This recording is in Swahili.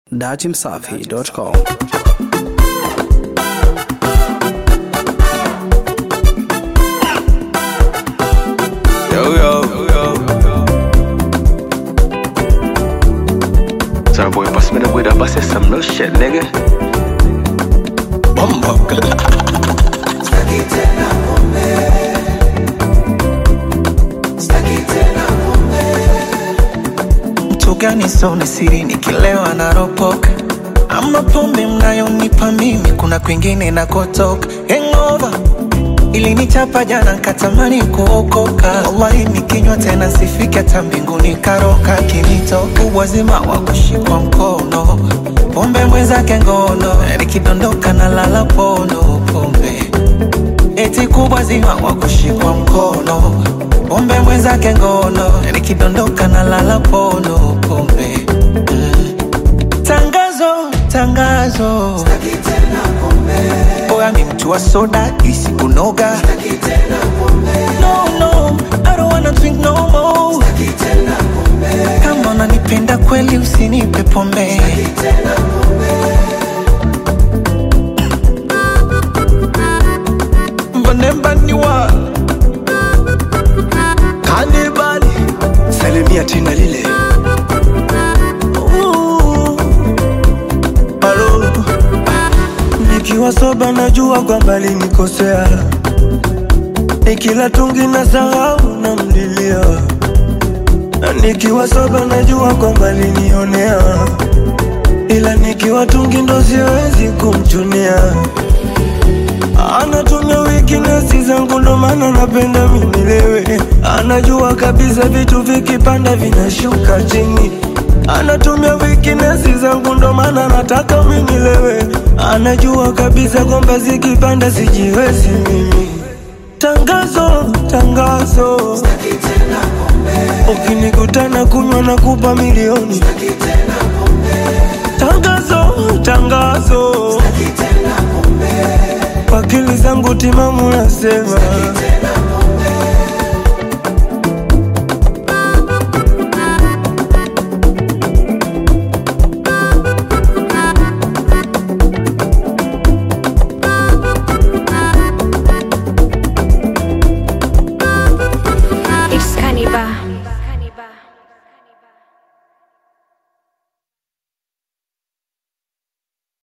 datimsafi.com. Yo, yo, yo. Sorry, boy, pass me the weed up. I said some real shit, nigga. Bumbo. mtu gani sona siri nikilewa naropoka ama pombe mnayonipa mimi kuna kwingine nakotoka hangover ilinichapa jana nkatamani kuokoka wallahi nikinywa tena sifiki hata mbinguni karoka kinitoka uwazima wa kushikwa mkono pombe mwenzake ngono nikidondoka na lala pono pombe eti kubwa zima wa kushikwa mkono pombe mwenzake ngono nikidondoka na lala pono pombe mm. tangazo tangazo oya mi mtu wa soda isikunoga no, no, I don't wanna drink no more. kama unanipenda kweli usinipe pombe mbanembaniwa Kanibali. Salimia tina lile. Halo. Nikiwa soba najua kwamba linikosea, nikila tungi na sahau na mlilia, na nikiwa soba najua kwamba linionea, ila nikiwa tungi ndo siwezi kumchunia. Anatumia weakness zangu ndo maana napenda minilewe. Anajua kabisa vitu vikipanda vinashuka chini. Anatumia weakness zangu ndo maana nataka minilewe. Anajua kabisa kwamba zikipanda sijiwezi mimi. Tangazo, tangazo, ukinikutana kunywa na kupa milioni. Tangazo, tangazo, akili zangu timamu nasema